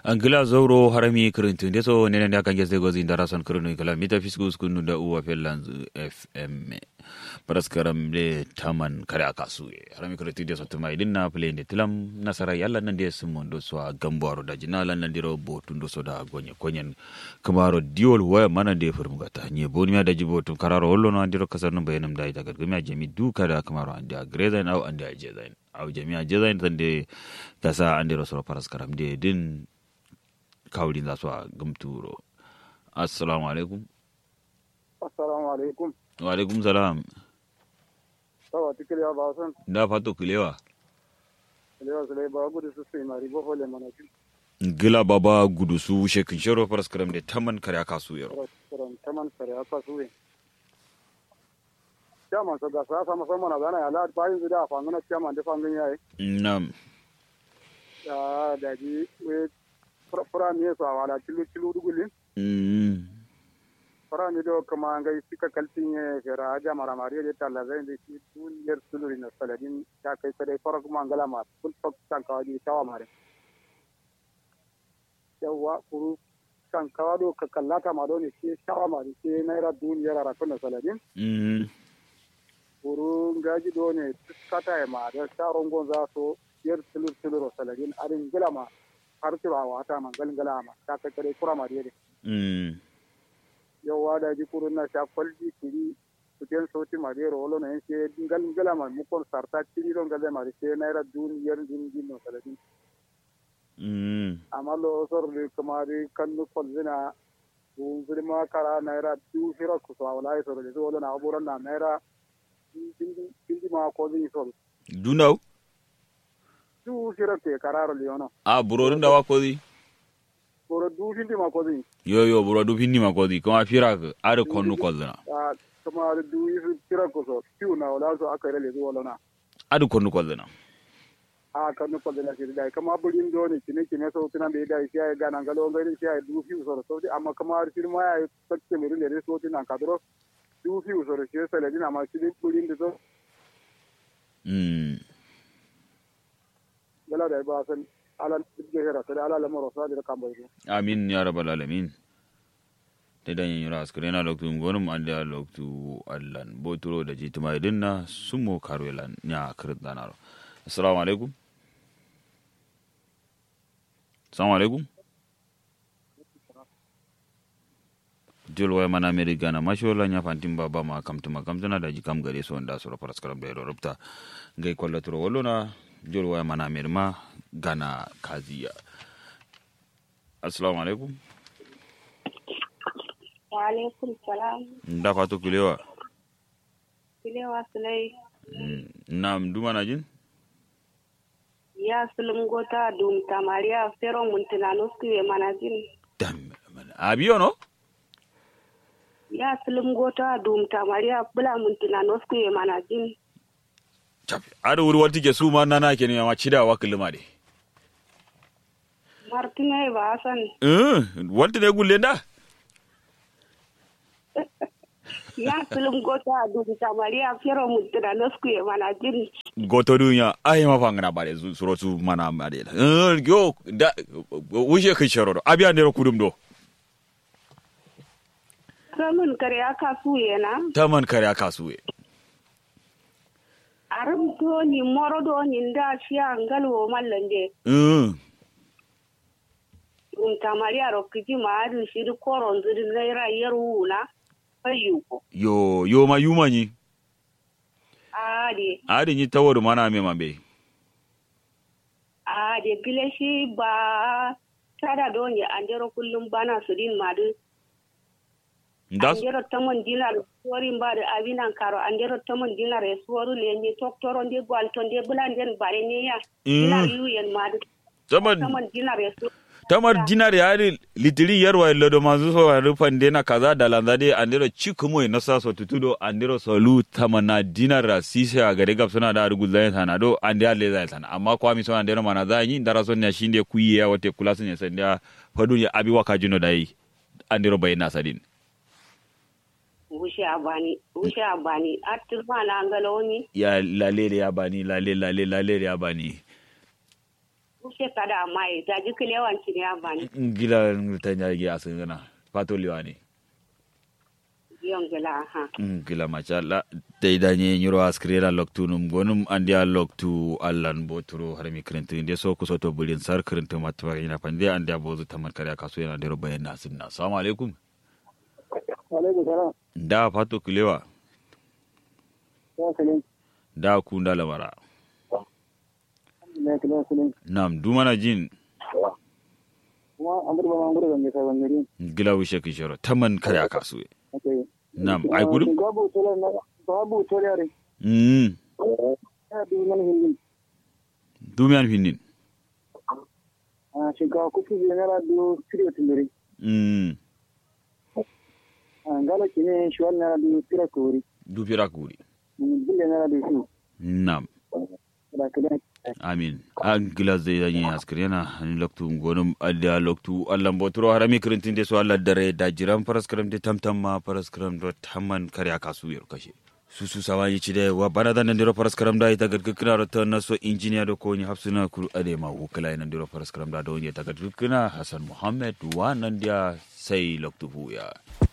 angila zowro harami kirintunde so nenen ya kange zego zin darason kirinu kala mita fiskus kunu da uwa fellanz fm paraskaram de taman kare akasu harami kirintunde so tuma idin na play de tilam nasara yalla nan de sumondo so a gambaro da jina lan nan diro botundo so da gonye konyen kamaro diol waya mana de furmugata nye boni da jibo tum kararo hollo no andiro kasar no bayanam da ita gargami jami duka da kamaro ande a grezain au ande a jezain au jami'a jezain tande kasa andiro so paraskaram de din kawulin za su a gamturo assalamu alaikum assalamu alaikum wa alaikum salam sawa tikili ya basan da fato kilewa lewa sule ba gudu su sai mari bo hole mana kin gila baba gudu su shekin shero paraskaram de taman kare aka su yaro ran taman sare aka suwe chairman so ga sa sama sama na gana ya la bayin zuda fa ngana chairman de fangin yayi nam ya da ji we fura mi so wala tilu tilu dugulin mm fara mi do kama ngai sika kaltin ye fera aja mara mari de talla zai de shi tun yer suluri na saladin ta kai sai fara kuma ngala ma kun tok tan ka di tawa mare yawa kuru kan kawa do ka kallata ma do ne ke tawa mare ke naira duniyar ra kun saladin mm kuru ngaji do ne kata ma da sharon gonza so yer sulur sulur saladin arin gila ma har tura wata man galgala ma ta kai sai kura mari de mm yawwa da ji kurun na sha kwalji kiri kuten sauti mari rolo na yanke dingal ngala ma mukon sarta kiri don galle mari se naira dun yer din din no kala din mm amma lo sor de kamari kan no kolzina bu zirma kara naira du hira ku so wala sor de wala na aburan na naira din din ma ko din sor dunau du hira ke kararo leono a burorin da wakozi boro du din ma ko din yo yo buro du finni makozi kuma fira ka are konnu kozna a kamari du hira ku so kiu na wala so aka rele wala na adu konnu kozna a kanu ko dela sir dai kama burin do ne kine kine so tuna be dai sai ga nan galo ngai sai du fi so so amma kama sir ma ya sakke mi rile so tina kadro du fi so sai sai dina ma sir burin do mm gala dai ba san ala ge hera sai ala la moro sa da kan bai amin ya rabbal alamin te dan yin ras krena loktu ngonum ande a loktu allan boturo da jituma idinna sumo karwelan nya kirin danaro assalamu alaikum assalamu alaikum jol way mana meri gana mashola nya fantim baba ma kamtuma kamtuna da jikam gare so nda sura paras karam da rubta ngai kolla turo wolona jol way mana meri ma gana kaziya assalamu alaikum Waalaikum salam. nda fatu kulewa Kilewa Sulai. Mm, nam duma na jin Ya sulum gota dum tamaria fero muntina nosku ye manajin. dam abiyo no Ya sulum gota dum tamaria bula muntina nosku ye manajin. chapi ada wuri warti ke su ma nana ke ne ma cida wa kulma de Martina ba Hassan. eh warti ne gulle nda Ya sulum gota dum tamaria fero muntina nosku ye manajin. goto dunya ai ma fangana bare su suro su mana bare eh yo da wuje kai sharo abiya ne kudum do Ramin kare aka suye na. taman kare aka suwe Aram to ni moro do ni nda shiya ngalwo mallande. eh Dum tamaria rokiji ma adu shiri koron zuri naira yaru na. Ayyuko. yo yo ma yuma ni Ade. adi ni tawodu mana me mambe a de pile shi ba tada don ya andero kullum bana su din madu ndas andero tamon dinar sorin ba da abinan karo andero tamon dinar e soru le ni toktoro ndi gwalto ndi bulanden bare ne ya Mm. dinar yuyen madu taman tamon dinar e soru tamar dinar ya ri litiri yarwa lodo mazu so wa rufan dena kaza da lanzade andiro chikumo na sa so tutudo andiro so lu tamana dinar ra sise a gare gap suna da rugul zai sana do ande alle zai sana amma kwa mi so andiro mana za yi ndara son ya shinde kuyi ya wate kula sun ya sanda fadu ya abi waka jino dai andiro bai na sadin wushe abani wushe abani atirma na ngaloni ya lalele ya bani lale lale lalele ya bani kushe kada mai da ji kilewan ci ne abani gila ta nya gi asin gana fato liwani yon gila ha gila machala dai da nye nyuro askrera loktu num gonum andia loktu allan boturo har mi krenti inde so ku soto bulin sar krenti matwa ina pande andia bozu taman kare kasu yana dero bayan nasin na assalamu alaikum alaikum salam da fato kilewa ya salim da ku da lamara ne kila salim nam dumana jin kuma an burba man gurbe ne sabon gari gila wishe kishoro taman kare kasu okay nam ai gudu babu tola na babu tola re mm ya du man hindi dumian finnin a shinkawa kuku je na radio studio tindiri mm a ngala kine shwal na radio tira kuri du fira kuri bille na radio su nam da kila amin an gila zai da yin askar yana ni loktu gonum adda loktu allan boturo harami kirintin de so alla dare da jiran paraskram de tamtam ma paraskram do tamman kare aka su yer kashe su su sawani ci de wa bana da nan diro paraskram da ita gadgikina do tan so engineer do ko ni hafsuna kuru ade ma wukala nan diro paraskram da do ni ta gadgikina hasan muhammad wa nan dia sai loktu buya